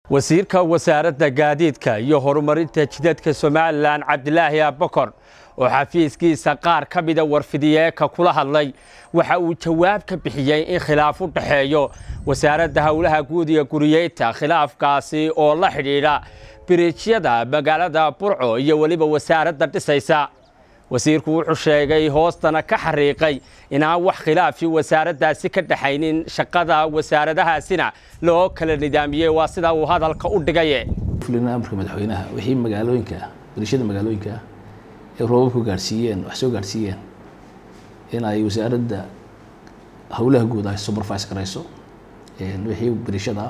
wasiirka wasaaradda gaadiidka iyo horumarinta jidadka somalilan cabdilaahi abakor oo xafiiskiisa qaar ka mida warfidiyeeka kula hadlay waxa uu jawaab ka bixiyey in khilaaf u dhexeeyo wasaaradda howlaha guud iyo guriyeynta khilaafkaasi oo la xidhiidha biriijyada magaalada burco iyo weliba wasaaradda dhisaysa wasiirku wuxuu sheegay hoostana ka xariiqay inaan wax khilaafi wasaaraddaasi ka dhexaynin shaqada wasaaradahaasina loo kala nidaamiyey waa sida uu hadalka u dhigaye fulina amarka madaxweynaha wixii magaalooyinka ah biriishada magaalooyinka ah ee roobabku gaadhsiiyeen wax soo gaadhsiiyeen in ay wasaaradda howlaha guud ay supervise garayso wixii biriishada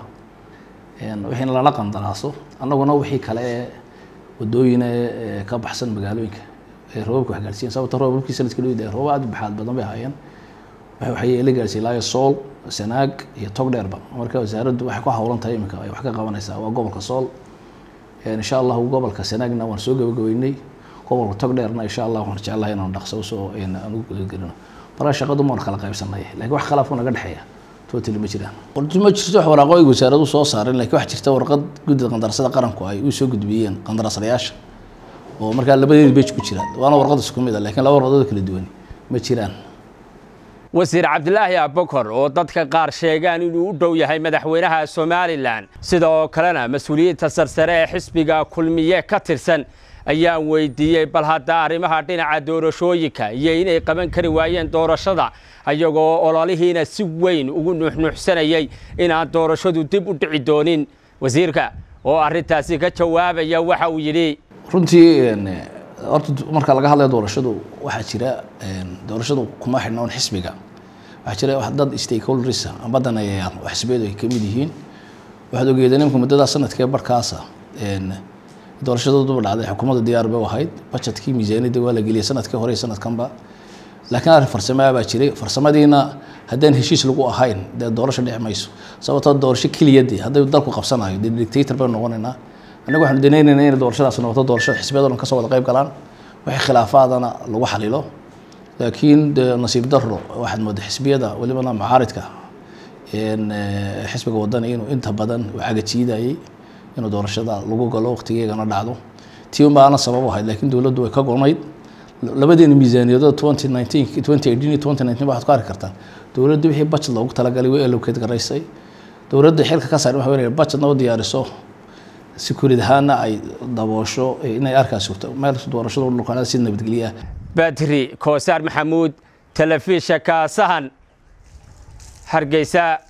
ah wixiina lala qandaraaso annaguna wixii kale ee wadooyina ee ka baxsan magaalooyinka ee roobabka wax gaadhsiiyeen sababta roobabkii sanadkii loo yidhahay rooba aad u baxaad badan bay ahaayeen waxa waxay la gaadhsiiyey ilaa sool sanaag iyo tog dheerba marka wasaaraddu waxay ku hawlan tahay iminka ay wax ka qabanaysaa waa gobolka sool insha allahu gobolka sanaagna waan soo gabagabeynay gobolka tog dheerna insha allah waan jeclahay inaan dhaqso usoo aan ugu gudagelino marka shaqadu maan kala qaybsanay laakiin wax khilaafku naga dhexeeya totally ma jiraan qorti ma jirto wax waraaqo ay wasaaradu soo saareen laakiin wax jirta warqad guddida qandarasada qaranku ay u soo gudbiyeen qandarasadayaasha oo markaa labadeeda bej ku jiraan waana warqad isku mid a lakiin laba warqadood kala duwan ma jiraan wasiir cabdilaahi abakor oo dadka qaar sheegaan inuu u dhow yahay madaxweynaha somalilan sidoo kalena mas-uuliyiinta sarsare ee xisbiga kulmiye ka tirsan ayaan weydiiyey bal hadda arrimaha dhinaca doorashooyinka iyo inay qaban kari waayeen doorashada ayagoo ololihiina si weyn ugu nuuxnuuxsanayey inaan doorashadu dib u dhici doonin wasiirka oo arrintaasi ka jawaabaya waxa uu yidhi runtii horta marka laga hadlayo doorashadu waxaa jira doorashadu kuma xidhna un xisbiga waxaa jira dad stakeholders amba daneeyayaal oo xisbiyadu ay kamid yihiin waxaad ogeedeen imka muddadaa sanadkee barkaasa doorashadooduba dhacday xukuumadda diyaar bay u ahayd budgetkii miisaaniyadda waa la geliyay sanadkii hore iyo sanadkanba laakiin arrin farsamaa baa jiray farsamadiina haddaan heshiis lagu ahayn dee doorasho dhici mayso sababtoo doorasho keliyadii hadday dalku qabsanayo dee dictator baynu noqonaynaa annaga waxaanu danaynaynaa inay doorashadaas noqoto doorashada xisbiyada dhan kasoo wada qayb galaan wixii khilaafaadana lagu xalilo laakiin de nasiib daro waxaad moodaa xisbiyada welibana macaaridka xisbiga wadani inuu inta badan u cagajiidayay inuu doorashada lagu galo waqtigeegana dhacdo tii un baana sabab ahayd laakiin dowladdu way ka gonayd labadeena miisaaniyadooda twenty nineteen twenty eighteen iyo twenty nineteen waxaad ku arki kartaan dowladda wixii budget loogu talagalay way allocate garaysay dowladda xilka ka saaran waxa weynaya budgetna u diyaariso sekurid ahaana ay daboosho inay arkaas sugto meel doorashada dhulkaanada si nabadgelyo ah badri koosaar maxamuud telefishanka sahan hargeysa